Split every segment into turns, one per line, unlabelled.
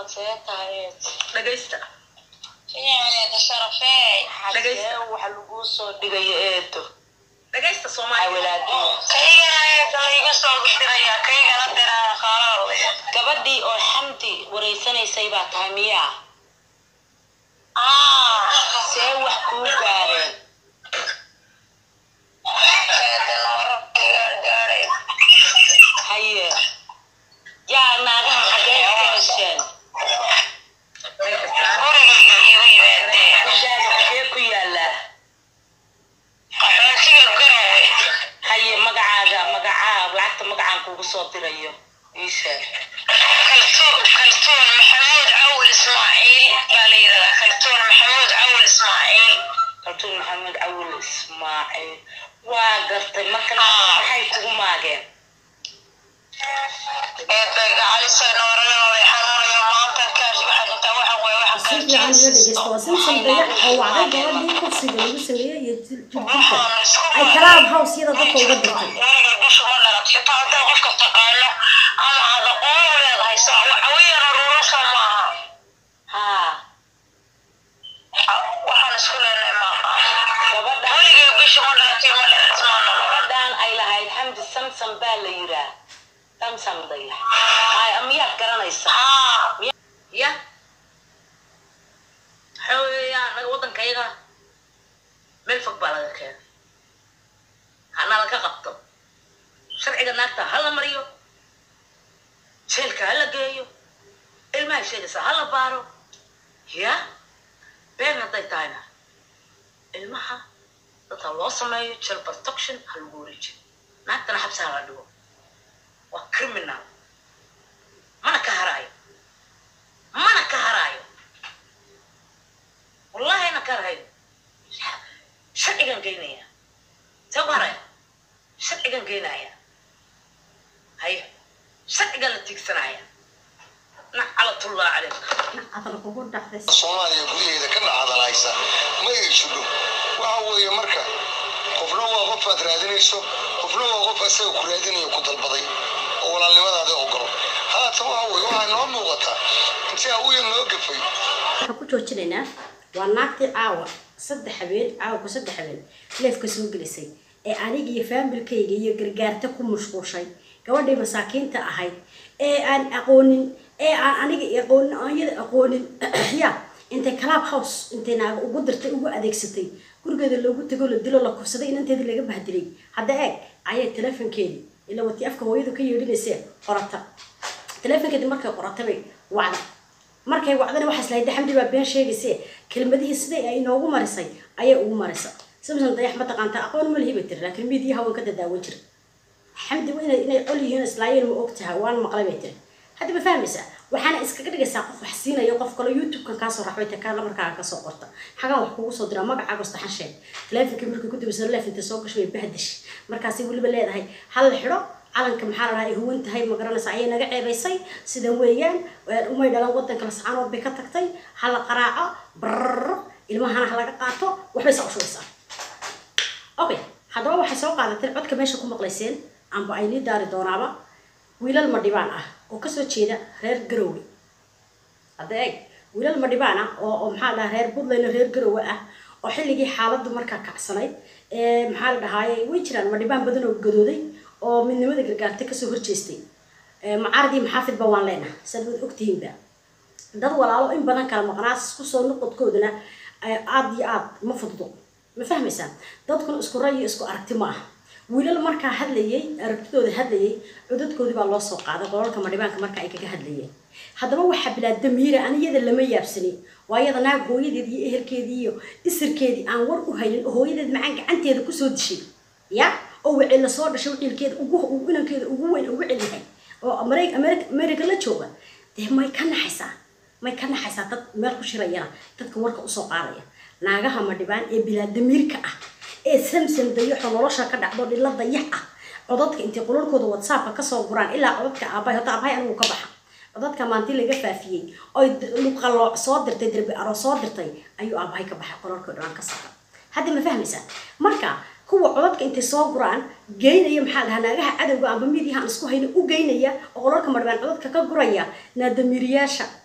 see tahay
dhagaysta
fiicneeda sharafeey
Dhagaysta.
xagee waxa laguu soo dhigaya eedo
dhagaysta soomaaliya
awalaado
kaygana iga soo diraya kaygana diraan qaalaadaya
gabadhii oo xamdi wareysanaysay baa tahay miyaa see wax kuu gaareen haye yaa naagaha xagee ka hesheen
gurigayga igu yimaadeen
gurigaaga xagee ku yaalaa
qaxoontiga garowe
haye magacaaga magacaa lacagta magacaan kugu soo dirayo ii sheeg
kaltuun kaltuun maxamuud cawil ismaaciil baa la yidhahdaa kaltuun maxamuud cawil ismaaciil
kaltuun maxamed cawil ismaaciil waa gartay marka naagaha maxay kugu maageen
eedagacalisay nooranima way xanuunayo maanta kaash waxaad intaa waxa weeye waxa
si fiican iga dhegeysta waa simson dayax oo wacday gabadhii kursiga lagu sameeyey iyo jirjirka ay kalaab hawsyada dadka uga dirtay
weliga bishu ma dhalat xitaa hadday qofka taqaano ama aad aqoon u leedahay saa waxaweyana rurasha maaha
haa
waxaan isku leenahay maaha
gabadha
weliga bishu ma dhalatay ma dhalat maana
gabadhan ay lahayd xamdi samsam baa la yiraa samsam dayax ay miyaad garanaysaa
haa
ya waxaa weeyaan anaga waddankayaga meel fog baa laga keenay hana laga qabto sharciga naagta ha la mariyo jeelka ha la geeyo ilmaha sheegaysa ha la baaro ya been hadday tahayna ilmaha dadka loo sameeyo jel protection ha lagu wareejiyo naagtana xabsi ha la dhigo waa criminal mana ka haraayo mana ka haraayo wallahi na ka harayo sharcigan geynaya see ku haraya sharcigan geynaya haya sharcigan la tiigsanaya naclatullah calayk
adal kugu dhacday
soomaaliya gudaheeda ka dhacdalaysa ma ay jidho waxa weeye marka qofna waa qof aad raadinayso qofna waa qof asaga ku raadinayo ku dalbaday oo walaalnimadaada ogolo haatan waxa weye waxaa noo muuqataa intii awiya noo gafay
waxaan ku joojinaynaa waa naagtii caawa saddex habeen caawa ku saddex habeen leefka soo gelisay ee aniga iyo faamilkayga iyo gargaarta ku mashquushay gabadhii masaakiinta ahayd ee aan aqoonin ee aan aniga aqoonin aan iyada aqoonin ya intay club house intay naaga ugu dirtay ugu adeegsatay gurigeeda loogu tago la dilo la kufsaday inanteeda laga bahdilay hadda eeg ayay telefonkeedii ila watii afka hooyadu ka yeedhinaysee qorata telefonkeedii markay qoratay wacda markay wacdana waxaas lahayd xamdi baa been sheegayse kelmadihii siday ay inoogu marisay ayay ugu marisa samson dayax ma taqaanta aqoon ma lihi bay tiri laakiin miidiyaha waan ka dadaawan jira xamdi waa inay inay col yihiin islaayeen ma og tahay waan maqlay bay tiri hadda ma fahmaysaa waxaana iskaga dhigaysaa qof wax siinayo qof kale youtube-kan kaasoo raxbay ta kaala markaa kasoo qorta xagaan wax kugu soo diraa magacaaga istaxan sheeg teleefonkii markay ku dibisa leefinta soo gashay way bahdash markaasay weliba leedahay hal xidho calanka maxaa la dhahaa ay huwan tahay ma garanaysa ayay naga ceebaysay sidan weeyaan umay dhalan wadanka lascaanood bay ka tagtay ha la qaraaco brrr ilmahana ha laga qaato waxbay saa ushugaysaa okay haddaba waxay soo qaadatay codka meesha ku maqlayseen amba ay nii daari doonaaba wiilal madhibaan ah oo kasoo jeeda reer garowe hadda eeg wiilal madhibaan ah oo oo maxaa la dhahaa reer puntland oo reer garowe ah oo xilligii xaaladdu markaa kacsanayd ee maxaa la dhahaaye way jiraan madhibaan badan oo gadooday oo midnimada gargaarta kasoo horjeestay macaaradii maxaafidba waan leenaha sad waad ogtihiinba dad walaalo in badan kala maqnaas kusoo noqodkoodana aad iyo aad ma fududo ma fahmaysaan dadkuna isku ray iyo isku aragti ma aha wiilal markaa hadlayay aragtidooda hadlayay codadkoodii baa loo soo qaaday qolalka madhibaanka marka ay kaga hadlayeen haddaba waxaa bilaa damiira aniyada lama yaabsani waa iyada naag hooyadeed iyo ehelkeedii iyo isirkeedii aan war u haynin oo hooyadeed macaan gacanteeda kusoo dishay ya oo wicil la soo dhashay wicilkeeda ugu inankeeda ugu weyn ugu celyahay oo america la jooga dee may ka naxaysaa may ka naxaysaa dad meel ku shirayana dadka warka usoo qaadaya naagaha madhibaan ee bilaa damiirka ah ee samson dayaxo nolosha ka dhacdo dhilla dayax ah codadka intay qulalkooda whatsappka kasoo guraan ilaa codadka aabbahay hota aabbahay anigu ka baxa codadka maanti laga faafiyey oy luqalooc soo dirtay derbi aro soo dirtay ayuu aabbahay ka baxay qolalkoo dhan ka saara hadda ma fahmaysaa marka kuwa codadka intay soo guraan geynaya maxaa dhahaa naagaha cadowga amba midiyahaan isku hayna u geynaya oo qolalka madhibaan codadka ka guraya naadamiiriyaasha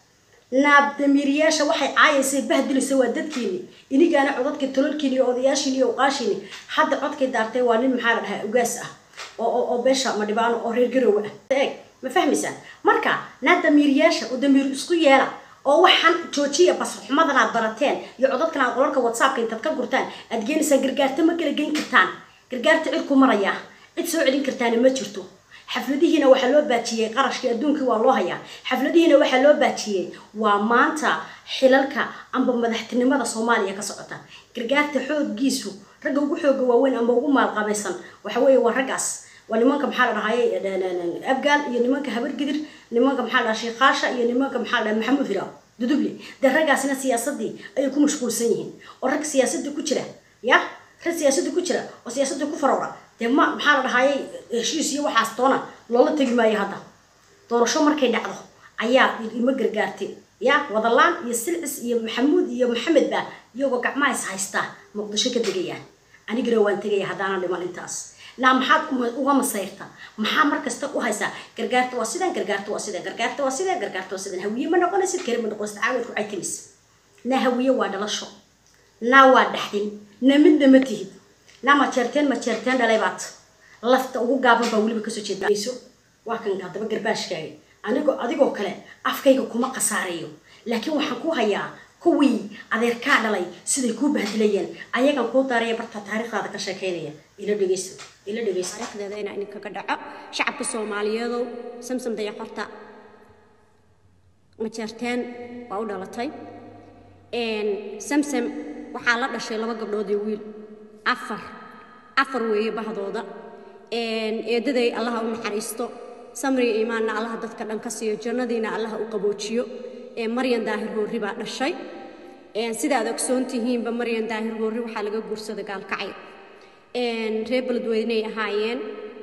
naabdamiiriyaasha waxay caayaysa bahdilaysa waa dadkiini inigaana codadka tololkiini iyo odayaashiini iyo uqaashiini hadda codkay daartay waa nin maxaa la dhahaa ugaas ah oo oo oo beesha madhibaano oo reer garowe ah eeg ma fahmaysaa marka naa damiiriyaasha oo damiir isku yeela oo waxaan joojiya basxumadan aad barateen iyo codadkan aad qolalka whatsappka intaad ka gurtaan aad geenaysaan gargaarta ma kala geyn kartaan gargaarta cid ku maraya cid soo celin kartaana ma jirto xafladihiina waxaa loo baajiyey qarashkii adduunkii waa loo hayaa xafladihiina waxaa loo baajiyey waa maanta xilalka amba madaxtinimada soomaaliya ka socota gargaarta xooggiisu ragga ugu xooga waaweyn amba ugu maalqabaysan waxa weeye waa raggaas waa nimanka maxaa la dhahaye abgaal iyo nimanka habargidir nimanka maxaa la dhaha sheekhaasha iyo nimanka maxaa la dhaha maxamuud hiraw duduble dee raggaasina siyaasadii ayay ku mashquulsan yihiin oo rag siyaasadda ku jira ya rag siyaasadda ku jira oo siyaasadda ku faroora dee ma maxaa la dhahaye heshiis iyo waxaas toona loola tegi maayo hadda doorasho markay dhacdo ayaa ima gargaartay ya wadalaan iyo silcis iyo maxamuud iyo maxamed baa iyagoo gacmaha is haystaa muqdisho ka degayaan anigana waan tegaya haddaanan dhiman intaas naa maxaad uga masayrta maxaa markasta u haysaa gargaarta waa sidan gargaarta waa sidan gargaarta waa sidan gargaarta waa sidan hawiye ma noqonaysid kari ma noqonaysid caawadku ay timis naa hawiye waa dhalasho naa waa dhaxdin na midna ma tihid naa ma jeerteen ma jeerteen dhalay baad lafta ugu gaaban baa weliba kasoo jeedayso waa kan haddaba garbaashkaaga anigoo adigoo kale afkayga kuma khasaareeyo laakiin waxaan ku hayaa kuwii adeerkaa dhalay siday kuu bahdilayeen ayagan kuu daaraya barta taariikhdaada ka sheekeynaya ila dhegeyso ila dhegeyso
taariikhdeeda inaa idinkaga dhaco shacabka soomaaliyeedow samsam dayaxorta majeerteen waa u dhalatay samsam waxaa la dhashay laba gabdhood iyo wiil afar afar weeye bahdooda eedaday allaha u naxariisto samriga iimaanna allaha dadka dhan ka siiyo jannadiina allaha u qaboojiyo maryan daahir hoorri baa dhashay sida aad ogsoon tihiinba maryan daahir hoorri waxaa laga guursaday gaalkacyo reer beledweyney ahaayeen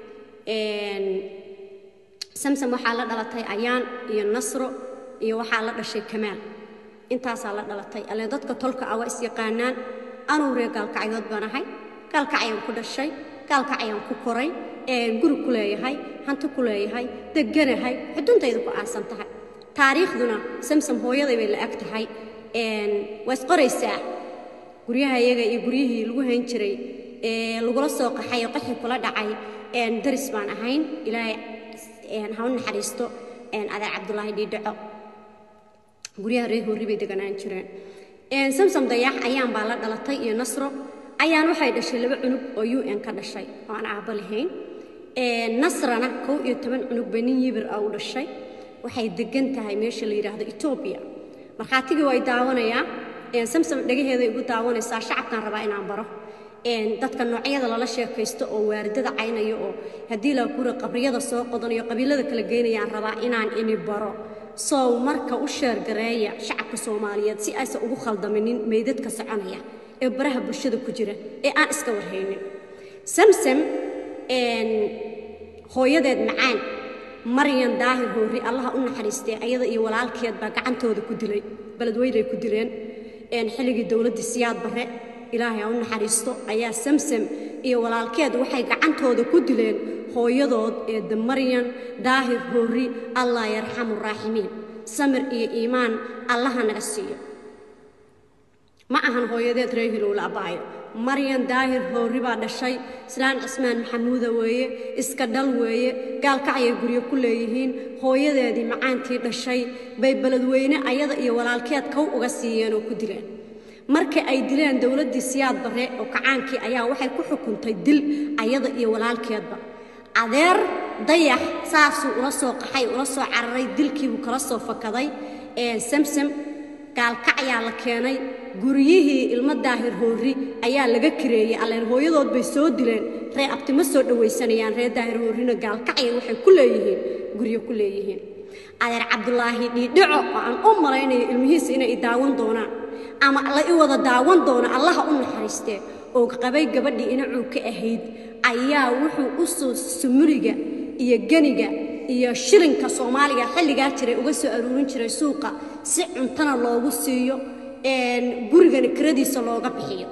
samsam waxaa la dhalatay ayaan iyo nasro iyo waxaa la dhashay kamaal intaasaa la dhalatay alle dadka tolka ah waa isyaqaanaan anuu reer gaalkacyood baan ahay gaalkacyaan ku dhashay gaalkacyaan ku koray guri ku leeyahay hanti ku leeyahay deganahay xuduntayda ku aasan tahay taariikhduna samsam hooyaday bay la ag tahay waa isqoraysaa guryaha iyaga iyo guryihii lagu hayn jiray ee lagula soo qaxay oo qaxi kula dhacay daris baan ahayn ilaahay ha u naxariisto adeer cabdulaahi dhiidhaco guryaha reer hoorri bay deganaan jireen samsam dayax ayaan baa la dhalatay iyo nasro ayaan waxay dhashay laba cunug oo u n ka dhashay oo aan aabbo lahayn nasrana kow iyo toban cunug bay nin yibir ah u dhashay waxay degan tahay meesha la yidhaahdo etoobiya markhaatigii way daawanayaa samsam dhagaheeday igu daawanaysaa shacabkaan rabaa inaan baro dadka noocyada lala sheekaysto oo waaridada caynaya oo haddii la kura qabriyada soo qodanayo qabiilada kala geynayaan rabaa inaan ini baro sow marka u sheergareeya shacabka soomaaliyeed si aysan ugu khaldaminin meydadka soconaya ee baraha bulshada ku jira ee aan iska warhaynin samsam hooyadeed macaan maryan daahir hoorri allaha u naxariistee ayada iyo walaalkeed baa gacantooda ku dilay beledweynay ku dileen xilligii dowladdii siyaad barre ilaahay ha u naxariisto ayaa samsam iyo walaalkeed waxay gacantooda ku dileen hooyadood eedda maryan daahir hoorri allah yarxamu raaximiin samir iyo iimaan allaha naga siiyo ma ahan hooyadeed reer hilowla abbaayo maryan daahir hoorri baa dhashay islaan cismaan maxamuuda weeye iska dhal weeye gaalkacyay guryo ku leeyihiin hooyadeedii macaantii dhashay bay beledweyne ayada iyo walaalkeed kow uga siiyeen oo ku dileen marka ay dileen dowladdii siyaad barre oo kacaankii ayaa waxay ku xukuntay dil ayada iyo walaalkeedba adeer dayax saasuu ula soo qaxay ula soo cararay dilkiibuu kala soo fakaday samsam gaalkacyaa la keenay guryihii ilmo daahir hoorri ayaa laga kireeyey alleen hooyadood bay soo dileen ree abti ma soo dhowaysanayaan reer daahir hoorrina gaalkacya waxay ku leeyihiin guryo ku leeyihiin adeer cabdulaahi dhiidhico oo aan u malaynayo ilmihiisa inay i daawan doonaan ama la i wada daawan doono allaha u naxariistee oo qabay gabadhii inacuu ka ahayd ayaa wuxuu u soo sumuliga iyo geniga iyo shilinka soomaaliga xilligaa jiray uga soo aruurin jiray suuqa si cuntana loogu siiyo gurigana kiradiisa looga bixiyo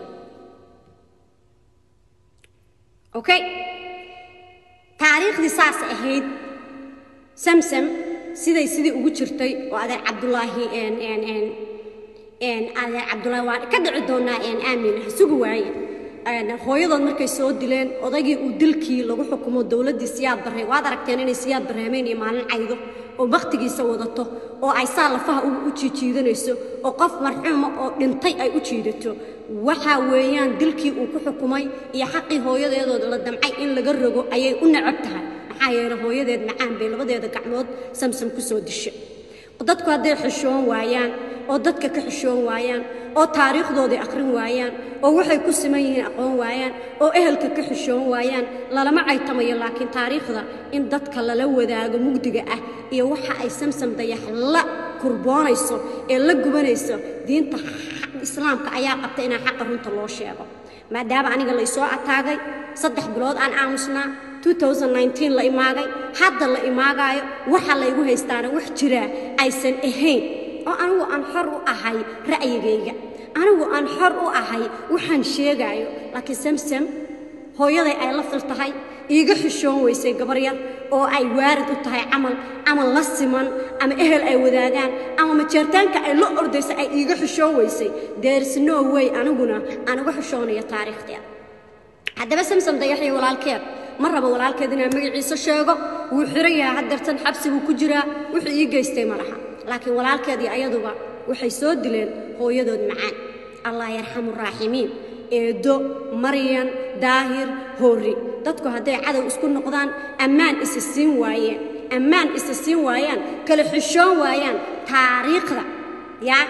okay taariikhdii saas ahayd samsam siday sidii ugu jirtay oo adeer cabdulaahi een een een een adeer cabdulaahi waa ka dhici doonaa een aamin ha sugi waaye een hooyadood markay soo dileen odaygii uu dilkii lagu xukumo dowladdii siyaad barre waad aragteen inay siyaad barreemeen iyo maalin caydo oo baktigiisa wadato oo ay saa lafaha u u jiijiidanayso oo qof marxuuma oo dhintay ay u jiidato waxa weeyaan dilkii uu ku xukumay iyo xaqii hooyadeedood la damcay in laga rogo ayay u necab tahay maxaa yeelay hooyadeed macaan bay labadeeda gacmood samsam ku soo disha dadku hadday xishoon waayaan oo dadka ka xishoon waayaan oo taariikhdoodii akhrin waayaan oo waxay ku siman yihiin aqoon waayaan oo ehelka ka xishoon waayaan lalama caytamayo laakiin taariikhda in dadka lala wadaago mugdiga ah iyo waxa ay samsam dayax la kurboonayso ee la gubanayso diinta islaamka ayaa qabta inaa xaqa runta loo sheego maadaama aniga laysoo ataagay saddex bilood aan aamusnaa 2019 la imaagay hadda la imaagaayo waxa laygu haystaana wax jiraa aysan ahayn oo anigu aan xor u ahay ra'yigayga anigu aan xor u ahay waxaan sheegaayo laakiin samsam hooyaday ay la fil tahay iiga xishoon weysay gabar yar oo ay waarid u tahay camal ama la siman ama ehel ay wadaagaan ama majeertaanka ay la ordaysa ay iiga xishoon weysay there's no way aniguna aan uga xishoonayo taariikhdeeda haddaba samsam dayaxiyo walaalkeed ma rabo walaalkeed inaan magaciisa sheego wuu xiran yahay haddeertan xabsi buu ku jiraa wuxuu ii geystay ma laha laakiin walaalkeed iyo ayaduba waxay soo dileen hooyadood macaan allah yarxamu raaximiin eedo maryan daahir hoori dadku hadday cadow isku noqdaan ammaan isa siin waayeen ammaan isa siin waayaan kala xishoon waayaan taariikhda yaa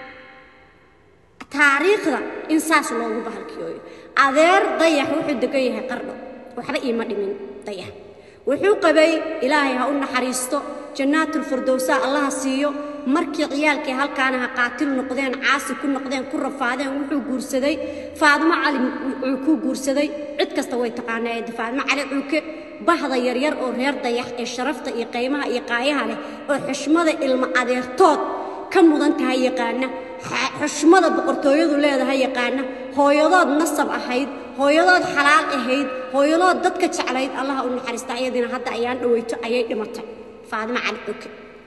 taariikhda in saas loogu bahalkiyooyo adeer dayax wuxuu degan yahay qardho waxba iima dhimin dayax wuxuu qabay ilaahay ha u naxariisto jannaatulfirdowsa allaha siiyo markii ciyaalkii halkaanaha qaatil noqdeen caasi ku noqdeen ku rafaadeen wuxuu guursaday faadimo cali cuukuu guursaday cid kasta way taqaanaa ee faadimo cali cuuke bahda yaryar oo reer dayax ee sharafta iyo qaymaha iyo qaayaha leh oo xushmada ilmo adeertood ka mudan tahay yaqaana xushmada boqortooyadu leedahay yaqaana hooyadood nasab ahayd hooyadood xalaal ahayd hooyadood dadka jeclayd allaha u naxariista ayadiina hadda ayaan dhaweyto ayay dhimatay faadimo cali cuke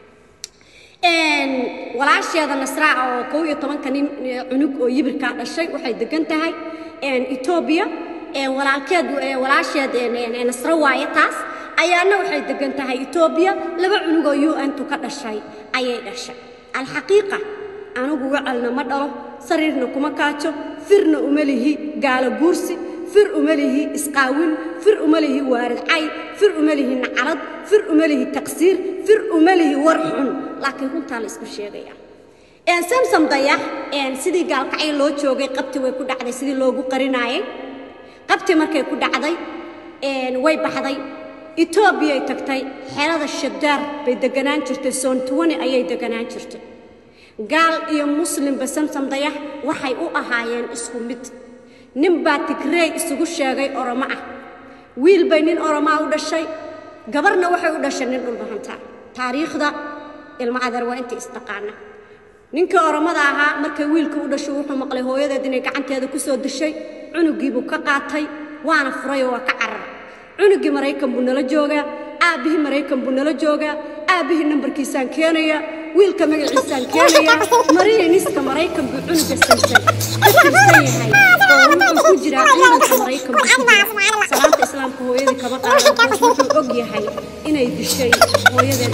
walaasheeda nasraaca oo kow iyo tobanka nin cunug oo yibirkaa dhashay waxay degan tahay etoobiya walaalkeed walaasheed nasro waaye taas ayaana waxay degan tahay etoobiya laba cunug oo u n tu ka dhashay ayay dhashay alxaqiiqa anigu wacalna ma dhalo sariirna kuma kaajo firna uma lihi gaalo guursi fir uma lihi isqaawin fir uma lihi waarid cay fir uma lihi nacalad fir uma lihi taqsiir fir uma lihi war xun laakiin runtaa la isku sheegaya samsam dayax sidii gaalkacyo loo joogay qabti way ku dhacday sidii loogu qarinaayay qabti markay ku dhacday way baxday etoobiyay tagtay xerada shadaar bay deganaan jirtay soontuwani ayay deganaan jirtay gaal iyo muslimba samsam dayax waxay u ahaayeen isku mid nin baa tigrey isugu sheegay oromo ah wiil bay nin oromaa u dhashay gabarna waxay u dhashay nin dhulbahantaa taariikhda ilmo adeer waa inta isdhaqaana ninkii oromada ahaa markay wiilka u dhashay wuxuu maqlay hooyadeed inay gacanteeda ku soo dishay cunugiibuu ka qaatay waana furayoo waa ka carar cunugii maraykan buu nala joogaa aabbihii maraykan buu nala joogaa aabbihii nambarkiisaan keenayaa wiilka magaciisaan keenayaa mariiniska maraykan buu cunuga sansan ka tirsan yahay oo wuxuu ku jiraa ciidanka maraykan buu ku jira salaanta islaamka hooyadii kama qaadan kaas wuxuu og yahay inay dishay hooyadeed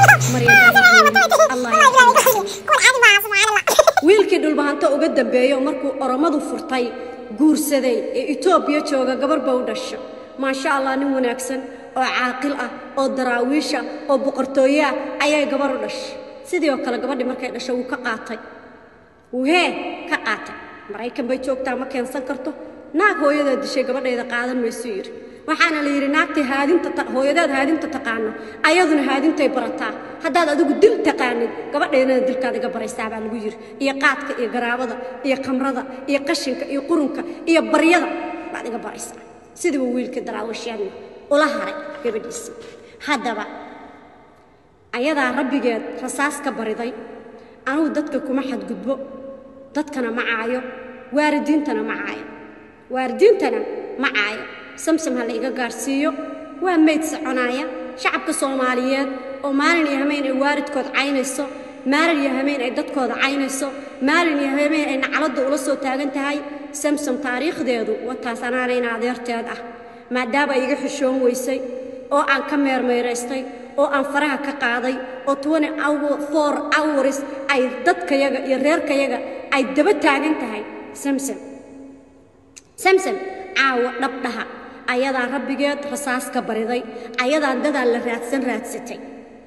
wiilkii dhulbahanto uga dambeeyo markuu oromadu furtay guursaday ee etoobiya jooga gabar ba u dhasha maasha allah nin wanaagsan oo caaqil ah oo daraawiisha oo boqortooye ah ayay gabar u dhashay sidii oo kale gabadhii markay dhashay wuu ka qaatay wuu hee ka qaatay maraykan bay joogtaa ma keensan karto naag hooyadaa dishay gabadhayda qaadan maysu yidhi waxaana la yidhi naagtii haadinta hooyadaad haadinta taqaano ayaduna haadintay barataa haddaad adigu dil taqaanid gabadhaydana dilkaad iga baraysaa baa lagu yidhi iyo qaadka iyo garaabada iyo khamrada iyo qashinka iyo qurunka iyo baryada baad iga baraysaa sidii uu wiilkii daraawishyadna ula haray gabadhiisii haddaba ayadaa rabbigeed rasaas ka bariday anugu dadka kuma xadgudbo dadkana ma caayo waaridiintana ma caayo waaridiintana ma caayo samsam ha la iga gaarsiiyo waa mayd soconaaya shacabka soomaaliyeed oo maalin iyo hameen ay waalidkood caynayso maalin iyo hameen ay dadkooda caynayso maalin iyo hameen ay nacladda ula soo taagan tahay samsom taariikhdeedu wataas anaanayna adeerteed ah maadaama ay iga xishoon weysay oo aan ka meermeeraystay oo aan faraha ka qaaday oo twenty four hours ay dadkayaga iyo reerkayaga ay daba taagan tahay samsom samsom caawa dhabdhaha ayadaa rabbigeed rasaas ka bariday ayadaan dadaan la raadsan raadsatay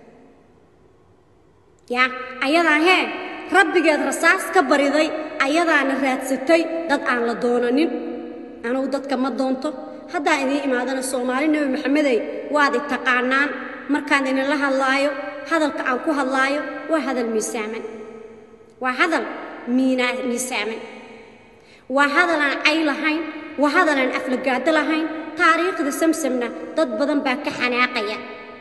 yaa ayadaa hee rabbigeed rasaas ka bariday ayadaana raadsatay dad aan la doonanin anugu dadka ma doonto haddaan idiin imaadana soomaali nebi maxamedey waad i taqaanaan markaan idinla hadlaayo hadalka aan ku hadlaayo waa hadal miisaaman waa hadal miinaa miisaaman waa hadal aan cay lahayn waa hadal aan aflagaado lahayn taariikhda samsamna dad badan baa ka xanaaqaya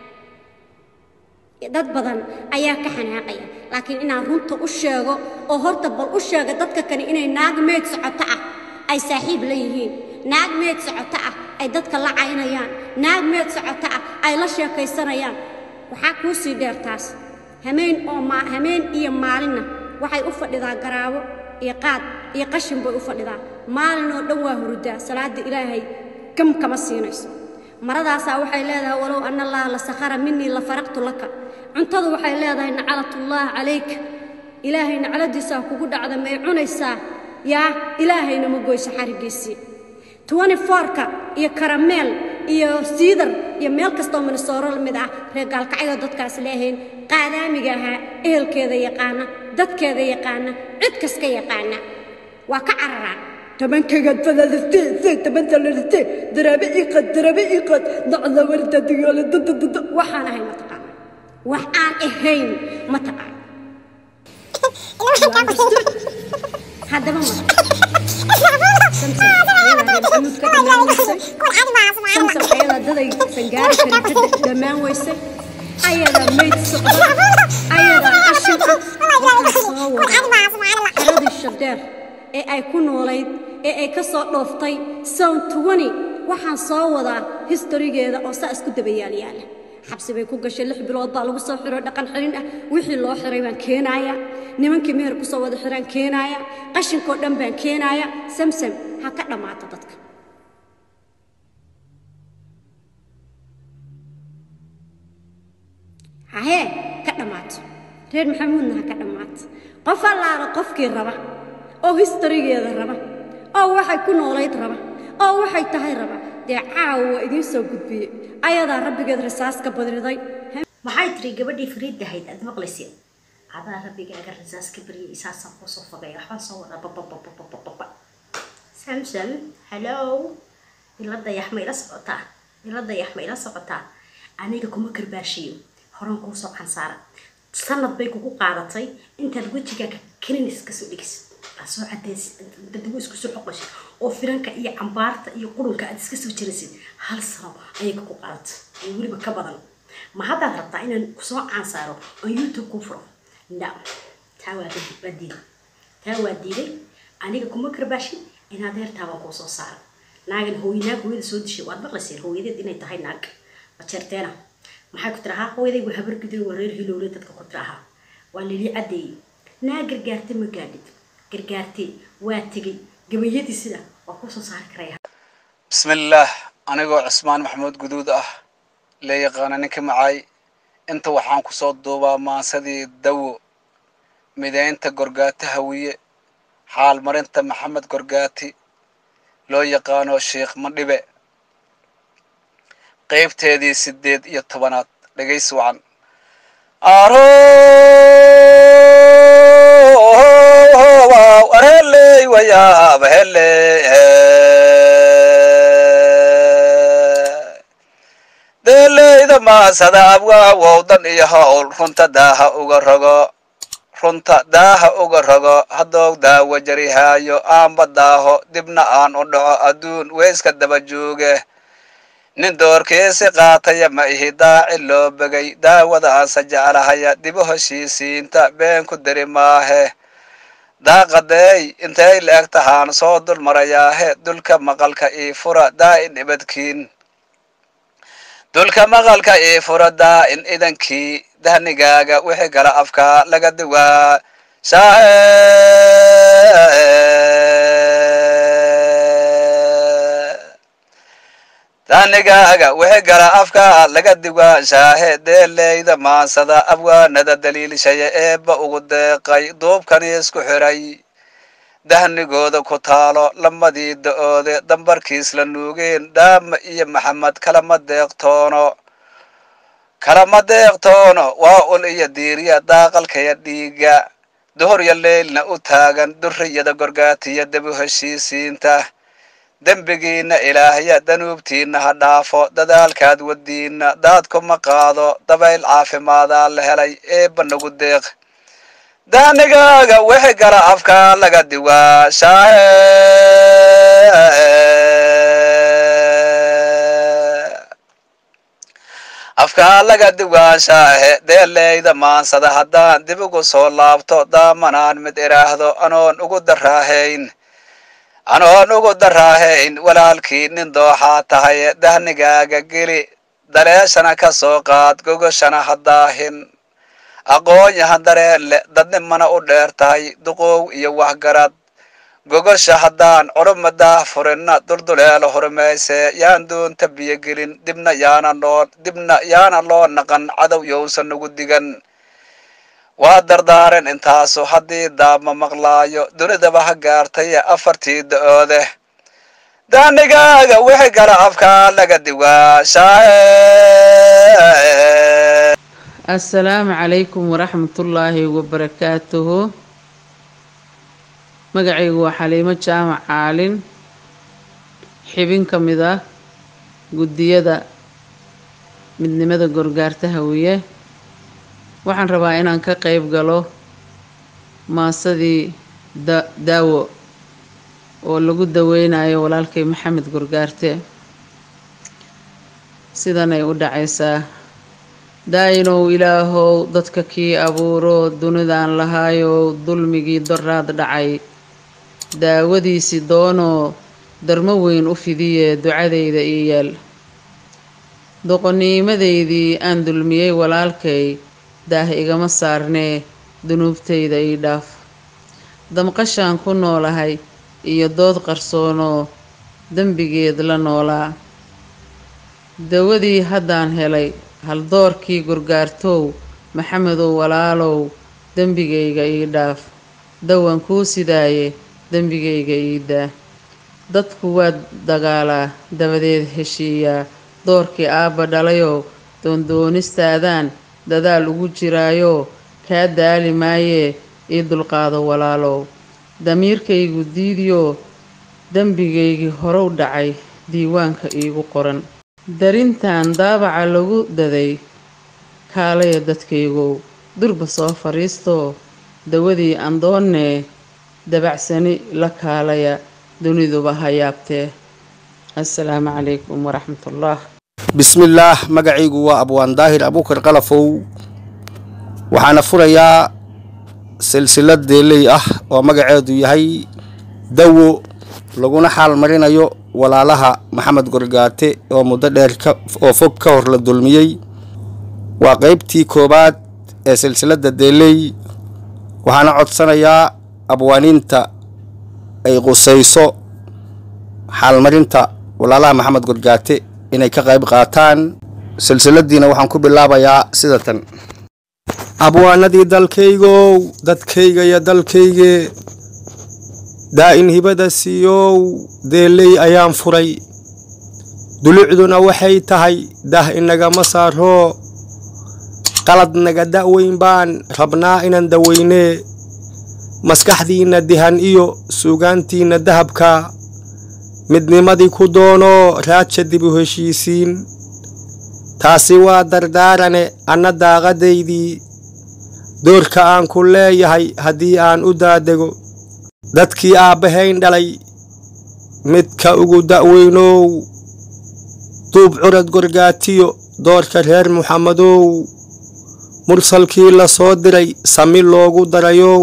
dad badan ayaa ka xanaaqaya laakiin inaan runta u sheego oo horta bal u sheega dadka kale inay naag meed socoto ah ay saaxiib la yihiin naag meed socoto ah ay dadka la caynayaan naag meed socoto ah ay la sheekaysanayaan waxaa kuu sii dheer taas hameen oo ma hameen iyo maalinna waxay u fadhidaa garaabo iyo qaad iyo qashin bay u fadhidaa maalin oo dhan waa hurudaa salaada ilaahay gam kama siinayso maradaasaa waxay leedahay walow ana allaha la sakhara minii la faraqtu laka cuntadu waxay leedahay nacalatullaah calayk ilaahay nacladiisaa kugu dhacda may cunaysaa yaa ilaahayna ma goyso xarigiisii twenty fourka iyo karameel iyo siidar iyo meel kastoo minisooro la mid ah reer gaalkacyo dadkaas leehayn qaadaamiga ahaa ehelkeeda yaqaana dadkeeda yaqaana cid kaska yaqaana waa ka cararaan tobankaygaad fadaadatee say tabanta ladhatee daraabe iqad daraabe iqad dacda warta digaale dadadada waxaan ahay ma taqaana wax aan ahayn ma taqaana haddaba ma samsam ayadaa daday sangaari karin ka dhammaan weysay ayadaa mayd socda ayadaa qashin ah waxaa soo wada xeradii shadeer ee ay ku noolayd ee ay ka soo dhooftay sound twenty waxaan soo wadaa historigeeda oo saa isku dabayaalyaala xabsi bay ku gashay lix bilood baa lagu soo xiro dhaqan xirin ah wixii loo xiray baan keenaaya nimankii meher ku soo wada xiraan keenaaya qashinkoo dhan baan keenaaya samsam ha ka dhammaato dadka hahee ka dhammaato reer maxamuudna ha ka dhammaato qof allaala qofkii raba oo historigeeda raba oo waxay ku noolayd raba oo waxay tahay raba dee caawa waa idiin soo gudbiyey ayadaa rabbigeed rasaas ka badriday
maxay tiri gabadhii fariid ahayd aad maqlayseen adaa rabbigaaga rasaas ka baryay isaasaan kuusoo fogay waxbaan soo wadaa bababababababa samsam hallow ila dayax ma ila socotaa ila dayax ma ila socotaa aniga kuma karbaashiyo horan kuusoo cansaara sanad bay kugu qaadatay intaad wejigaaga kaninis kasoo dhigisid aad soo cadaysid dadigu isku soo xoqoshid oo firanka iyo cambaarta iyo qurunka aad iska soo jirasid hal sano ayay kugu qaadatay iyo weliba ka badan ma haddaad rabtaa inaan kusoo caansaaro oo youtube ku furo no taa waa waa diiday taa waa diiday aniga kuma karbaashin in adeertaabaan kuu soo saara naagan hooy naag hooyada soo dishay waad maqlayseen hooyadeed inay tahay naag majeerteena maxay ku tirahaa hooyaday waa habar guday waa reer hilowle dadka ku tirahaa waa lili caddeeyey naa gargaarte ma gaadhid gargaarte waa tegey gabayadii sida waa kusoo saari karaya
bismillaah anigoo cismaan maxamuud guduud ah la yaqaana ninka macay inta waxaan kusoo duubaa maansadii dawo mideynta gorgaati hawiye xaalmarinta maxamed gorgaati loo yaqaano sheikh madhibe qaybteedii sideed iyo tobanaad dhegaysi wacan arheley wayaab hele deeleyda maasada abwaawow dan iyo howl runta daaha uga rogo runta daaha uga rogo haddou daawo jarihaayo aanba daaho dibna aan u dhaco adduun weyska daba jooge nin doorkiisi qaataya ma ihi daaci loo begay daawada aansa jeclahaya dibu heshiisiinta been ku diri maahe daaqadeey intay la-eg tahaan soo dul marayaahe dulka maqalka ii fura daa'in ibadkiin dulka maqalka ii furadaa in idankii dahnigaaga wixii gala afka laga duwaa shaahe dahnigaaga wixii gala afka laga duwaa shaahe deeleyda maansada abwaanada daliilshaya eebba ugu deeqay duubkani isku xiray dahnigooda ku taalo lamadii da-oode dambarkiis la nuugeen dhaama iyo maxamed kalama deeqtoono kalama deeqtoono waa ul iyo diiriya daaqalkaya dhiiga duhurya leylna u taagan durriyada gorgaatiya debu heshiisiinta dembigiinna ilaahya danuubtiinna ha dhaafo dadaalkaad wadiinna daadkuma qaado dabayl caafimaadaa la helay eebba nagu deeq daanigaaga wixii gala afka laga diwaa shaahe afka laga diwaa shaahe deeleyda maansada haddaan dib ugu soo laabto daamanaan mid iraahdo anoon ugu daraahayn anoon ugu daraahayn walaalkii nin dooxaa tahay dahnigaaga geli daleeshana ka soo qaad gogoshana haddaahin aqoon-yahan dareen le dadnimana u dheer tahay duqoow iyo waxgarad gogosha haddaan culuma daah furinna dulduleelo hurmayse yaan doonta biyogelin dibna yaana loo dibna yaana loo naqan cadow yowsan nagu digan waa dardaaren intaasu haddii daabma maqlaayo dunidaba ha gaartay afartii da-oode daanigaaga wixii gala afka laga diwaa shaahe
assalaamu calaykum waraxmatullaahi wabarakaatuhu magacaygu waa xaliimo jaamac caalin xibin ka mid ah guddiyada midnimada gorgaarta hawiye waxaan rabaa inaan ka qeyb galo maasadii da daawo oo lagu daweynayo walaalkay maxamed gorgaarte sidanay u dhacaysaa daayinow ilaahow dadka kii abuuro dunidaan lahaayow dulmigii doraad dhacay daawadiisi doonoo darmo weyn u fidiye ducadayda ii yaal doqoniimadaydii aan dulmiyey walaalkay daah igama saarnee dunuubtayda ii dhaaf damqashaan ku noolahay iyo dood qarsoonoo dembigeed la noolaa dawadii haddaan helay haldoorkii gorgaartow maxamedow walaalow dembigayga ii dhaaf dawan kuu sidaaye dembigayga ii daa dadku waa dagaalaa dabadeed heshiiyaa doorkii aabba dhalayow doondoonistaadaan dadaal ugu jiraayoo kaa daali maayee ii dulqaado walaalow damiirkaygu diidiyoo dembigaygii horow dhacay diiwaanka iigu qoran darintan daabaca lagu daday kaalaya dadkaygow durba soo fadhiistoo dawadii andoonnee dabacsani la kaalaya duniduba ha yaabtee assalaamu calaykum waraxmatullah
bismillaah magacaygu waa abwaan daahir abuukar qalafow waxaana furayaa silsilad deeley ah oo magaceedu yahay dawo laguna xaal marinayo walaalaha maxamed gorgaate oo muddo dheer oo fog ka hor la dulmiyey waa qeybtii koowaad ee silsiladda deeley waxaana codsanayaa abwaaniinta ay qusayso xaalmarinta walaalaha maxamed gorgaate inay ka qayb qaataan silsiladiina waxaan ku bilaabayaa sida tan abwaanadii dalkaygow dadkayga iyo dalkayge daa-in hibada siiyow deeley ayaan furay dulucduna waxay tahay dah inagama saaroo qalad naga da-weyn baan rabnaa inaan daweynee maskaxdiinna dihan iyo suugaantiinna dahabka midnimadii ku doonoo raaja dib u heshiisiin taasi waa dardaarane anna daaqadaydii doorka aan ku leeyahay haddii aan u daadego dadkii aabbahayn dhalay midka ugu da-weynow duub curad gorgaatiyo doorka reer muxamadow mursalkii la soo diray sami loogu darayow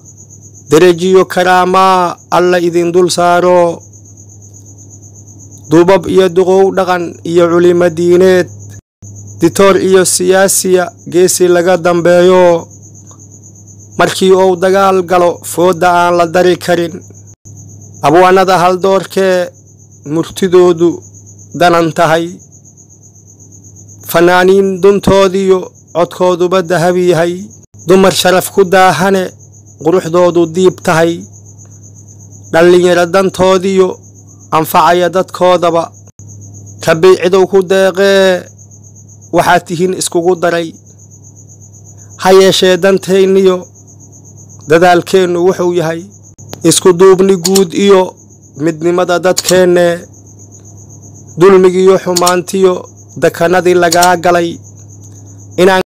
derejiyo karaamaa alla idin dul saaro duubab iyo duqow dhaqan iyo culimo diineed ditoor iyo siyaasiya geesi laga dambeeyo markii uu dagaal galo foodda aan la dari karin abwaanada haldoorkee murtidoodu danan tahay fanaaniin duntoodiyo codkooduba dahab yahay dumar sharaf ku daahane quruxdoodu diib tahay dhallinyaro dantoodiyo anfacaya dadkoodaba rabay cidow ku deeqee waxaad tihiin iskugu daray ha yeeshee dantayniyo dadaalkeennu wuxuu yahay isku duubni guud iyo midnimada dadkeenne dulmigiyo xumaantiyo dekanadii lagaa galay inaan